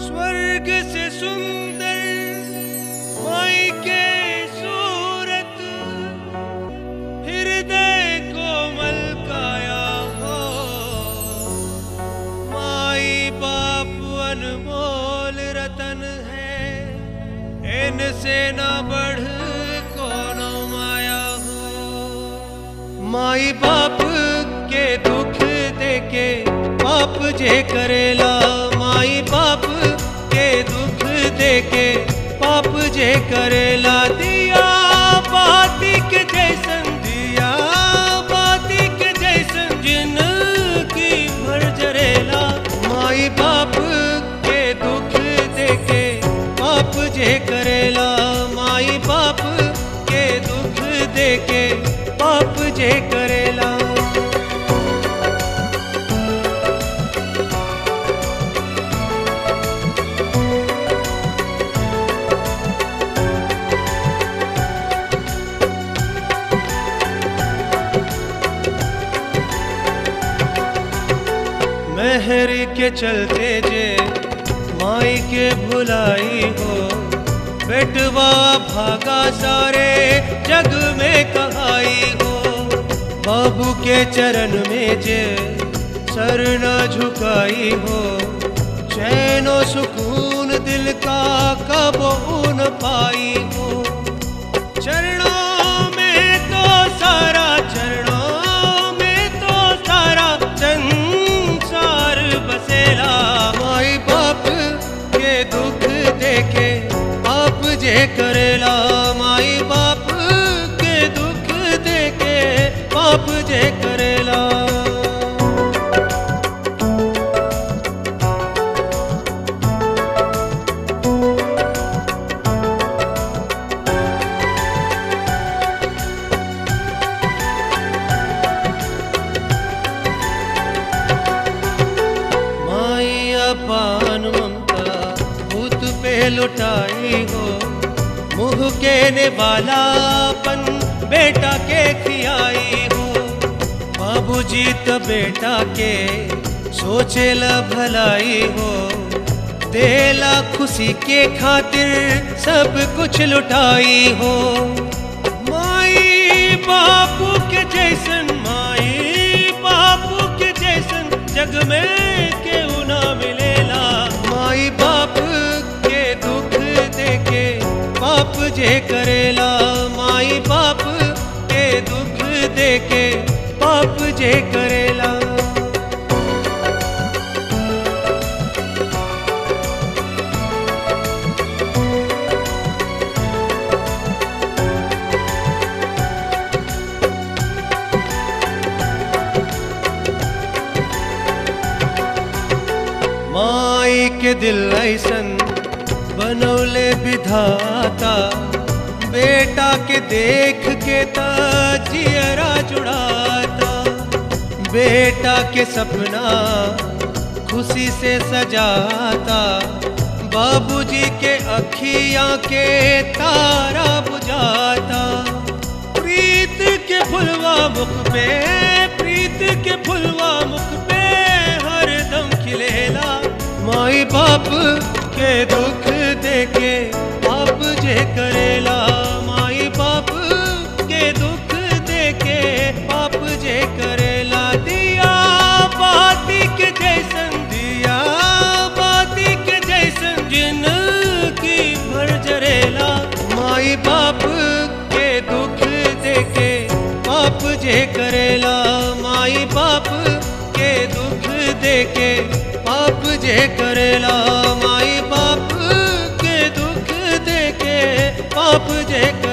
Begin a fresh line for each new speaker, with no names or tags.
स्वर्ग से सुंदर माई के सूरत हृदय कोमल काया हो माई बाप अनमोल रतन है इनसे न बढ़ कोनो माया हो माई बाप के दुख देके बाप जे करेला माई बाप के दुख देके पाप जे करेला दिया बाती के जैसन दिया बाती के जैसन जिंदगी भर जरेला माई बाप के दुख देके पाप जे करेला माई बाप के दुख देके पाप जे करेला मेहर के चलते जे माई के भुलाई हो बेटवा भागा सारे जग में कहाई हो बाबू के चरण में जे सर न झुकाई हो चैनो सुकून दिल का कबो न पाई हो चरणों में तो सारा चरणों में तो सारा संसार बसेला माई बाप के दुख देखे आप जे करेला माई बाप के दुख देखे पाप जे करेला माई अपान ममता भूत पे लुटाई हो मुँह के ने वालापन बेटा के खियाई हो बाबूजी त बेटा के सोचेला भलाई हो देला खुशी के खातिर सब कुछ लुटाई हो माई बापू के जैसन माई बापू के जैसन जग में केहू ना मिलेला माई बाप के दुख देखे बाप जे करेला माई बाप के दुख देखे बाप जे करेला माई के दिल ऐसन बनौले विधाता बेटा के देख के जियरा जुड़ाता बेटा के सपना खुशी से सजाता बाबूजी के अखियां के तारा बुझाता प्रीत के फुलवा मुख पे प्रीत के फुलवा मुख पे हर दम खिलेला माई बाप के दुख देके बाप जे करेला माई बाप के दुख देके बाप जे करेला दिया बाती के जैसन दिया बाती के जैसन जिंदगी भर जरेला माई बाप के दुख देके बाप जे करेला माई बाप के दुख देके पाप जे करेला माई बाप के दुख देके पाप जे